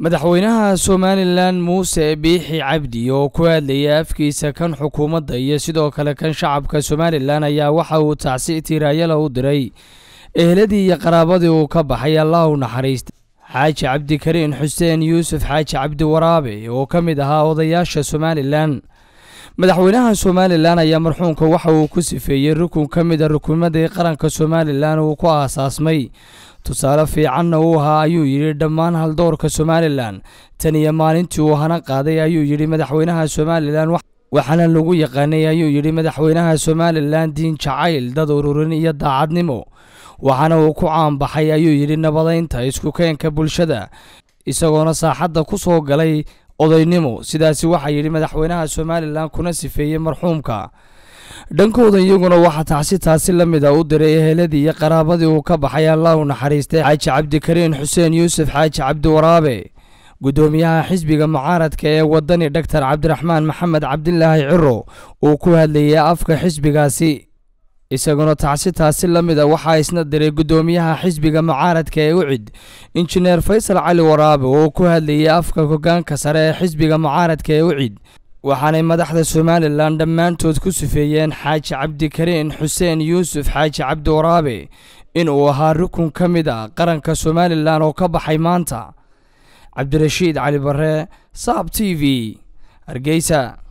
madaxweynaha somalilan muuse biixi cabdi oo ku hadlayay afkiisa kan xukuumadda iyo sidoo kale kan shacabka somalilan ayaa waxa uu tacsi tiiraayala u diray eheladii iyo qaraabadii uu ka baxay allah u naxariista xaaji cabdikariin xuseen yuusuf xaaji cabdi waraabe oo ka mid ahaa odayaasha somalilan madaxweynaha somalilan ayaa marxuumka waxa uu ku sifeeyey rukun ka mid a rukumadii qaranka somalilan uu ku aasaasmay tusaale fiicanna uu ahaa ayuu yidhi dhammaan haldoorka somalilan tan iyo maalintii uu hana qaaday ayuu yidhi madaxweynaha somalilan waxaana lagu yaqaanay ayuu yidhi madaxweynaha somalilan diin jacayl dad ururin iyo daacadnimo waxaana uu ku caanbaxay ayuu yidhi nabadaynta isku keenka bulshada isagoona saaxadda ku soo galay odaynimo sidaasi waxaa yidhi madaxweynaha somalilan kuna sifeeyey marxuumka dhankooda iyaguna waxaa tacsi taasi la mid a u diray eheladii iyo qaraabadii uu ka baxay allah u naxariistay xaaji cabdikariin xuseen yuusuf xaaji cabdi waraabe guddoomiyaha xisbiga mucaaradka ee wadani dhaktar cabdiraxmaan maxamed cabdilaahi ciro uu ku hadlayay afka xisbigaasi isaguna tacsi taasi la mid a waxaa isna diray guddoomiyaha xisbiga mucaaradka ee ucid injineer faysal cali waraabe oo ku hadlayay afka hogaanka sare ee xisbiga mucaaradka ee ucid waxaanay madaxda somalilan dhammaantood ku sifeeyeen xaaji cabdikariin xuseen yuusuf xaaji cabdi waraabe in uu ahaa rukun ka mid a qaranka somalilan oo ka baxay maanta cabdirashiid cali bare saab t v hargeysa